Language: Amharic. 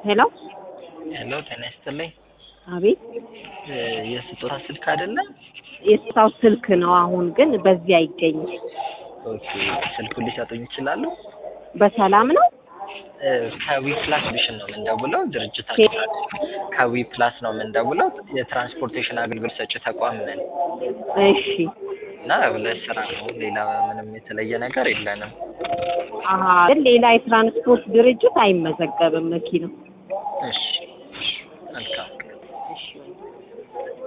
ሄሎ ሄሎ ጤና ይስጥልኝ። አቤት እ የስጦታ ስልክ አይደለ? የስታው ስልክ ነው። አሁን ግን በዚህ አይገኝም። ኦኬ ስልኩን ሊሰጡኝ ይችላሉ? በሰላም ነው። እ ከዊ ፕላስ ቪዥን ነው የምንደውለው። ድርጅታችን ከዊ ፕላስ ነው የምንደውለው። የትራንስፖርቴሽን አገልግሎት ሰጪ ተቋም ነን እሺ እና ለስራ ነው። ሌላ ምንም የተለየ ነገር የለንም። አሀ ግን ሌላ የትራንስፖርት ድርጅት አይመዘገብም መኪናው። እሺ እሺ፣ መልካም